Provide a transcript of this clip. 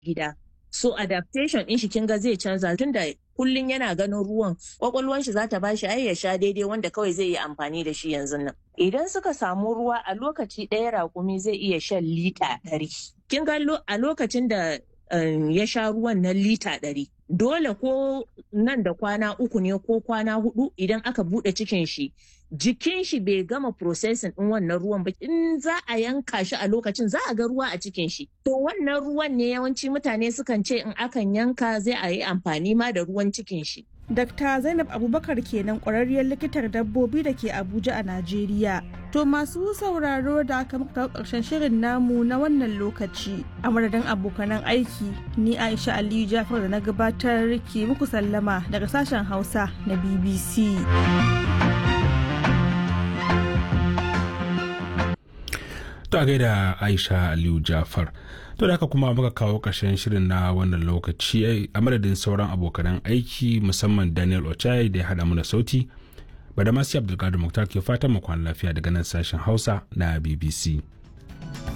gida so adaptation din shi kin ga zai canza tunda kullun yana ganin ruwan kwakwalwan shi za ta bashi ai ya sha daidai wanda kawai zai yi amfani da shi yanzu nan idan suka samu ruwa a lokaci ɗaya raƙumi zai iya shan lita ɗari kin ga a lokacin da ya sha ruwan na lita ɗari dole ko nan da kwana uku ne ko kwana hudu idan aka buɗe cikin shi jikin shi bai gama processing din wannan ruwan ba in za a yanka shi a lokacin za a ga ruwa a cikin shi to wannan ruwan ne yawanci mutane sukan ce in akan yanka zai a yi amfani ma da ruwan cikin shi Dr. Zainab Abubakar kenan ƙwararriyar likitar dabbobi da ke Abuja a Najeriya. To masu sauraro da aka muka ƙarshen shirin namu na wannan lokaci. A madadin abokanan aiki, ni Aisha Aliyu Jafar da na gabatar ke muku sallama daga sashen Hausa na BBC. To a gaida Aisha Aliyu Jafar. To da haka kuma muka kawo ƙarshen shirin na wannan lokaci a madadin sauran abokanan aiki musamman Daniel Ochai da ya haɗa mu da sauti. Badamasi Abdulkadir Muktar ke fatan mu kwana lafiya daga nan sashen Hausa na BBC.